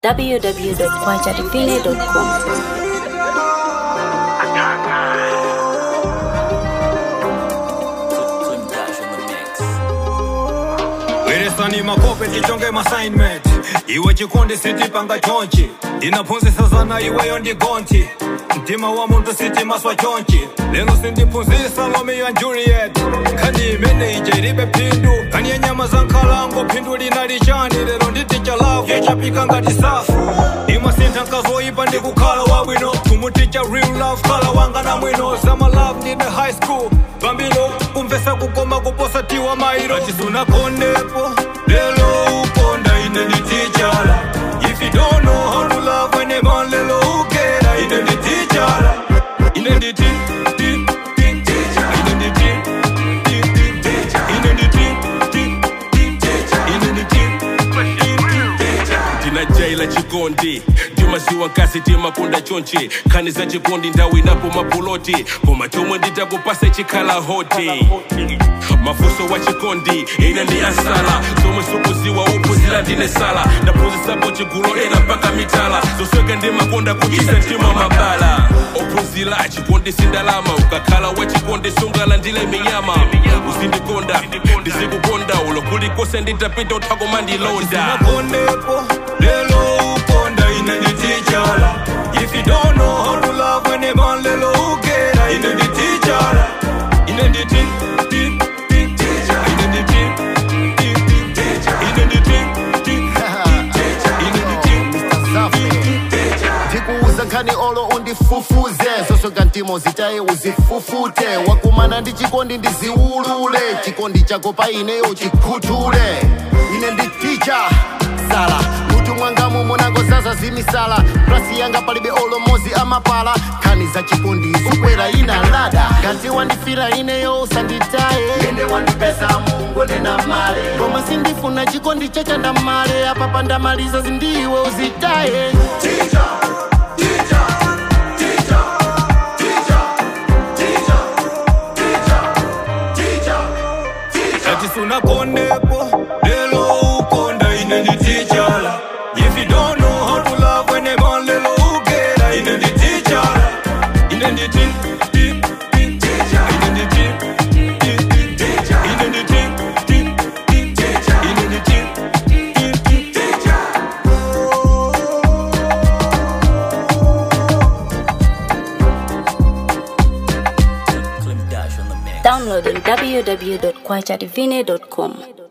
www.kwajadivine.com. Weresani makope ndichonge maassignment iwe chikondi sitipanga chonchi ndinaphunzisa zana iweyo ndigonthi mtima wa muntu sitimaswa chonchi lero sindiphunzisa romeo and juliet nkhani imene ije ilibe phindu nkhani ya nyama za nkhalango phindu lina lichani lero nditicha lavu yechapika ngati safu imasintha nkazoyipa ndikukhala wabwino kumuticha real love khala wanga na mwino zama love ndine high school pambilo kumvesa kukoma kuposa tiwa mairo achisunakonepo lelo ukonda ine nditichala if you don't know how to love when a man lelo ukera ine nditichala ine nditi ti- ti- teacher. ine nditi ti- ti- teacher. ine nditi ti- ti- teacher. ine nditi ti- ti- teacher. ndinajaila chikondi ndimaziwa nkasi timakunda chonchi nkhani za chikondi ndawo inapo mapuloti koma chomwe nditakupasa chikhala hoti mafunso wa chikondi ine ndi asala zomwe sukuziwa uphunzira ndine sala ndaphunzisapo chigulu ena mpaka mitala zosweka ndimakonda kuchisa mtima mabala ophunzira chikondi sindalama ukakhala wa chikondi sungalandile minyama uzindikonda ndizikukonda ulo kulikose nditapita uthakoma ndilonda nakonepo lelo ukonda ine nditichala if you don't know how to love when a man lelo ukera ine nditichala ine nditi ti- ti- teacher. ine nditi ti- ti- teacher. ine nditi ti- ti- teacher. ine nditi Safi. ndikuuza nkhani olo undifufuze zosoka ntimo zitaye uzifufute wakumana ndi chikondi ndiziulule chikondi chako pa ineyo chikhuthule ine ndi ticha sala mutu mwangamu monango zaza zimisala plasi yanga palibe olomozi amapala nkhani za chikondi zikwera ina lada ngati wandifira ineyo usanditaye ende wandipesa mungu nena male koma sindifuna chikondi chachanda male apa pandamaliza zindiwe uzitaye achisunakonepo lelo ukonda ine nditichala if you don't know how to love when a man lelo ukera ine nditichala ine nditi ti- ti- teacher. ine nditi ti- ti- teacher. ine nditi ti- ti- teacher. ine nditi ti- ti- teacher. Download on www.kwajadivine.com.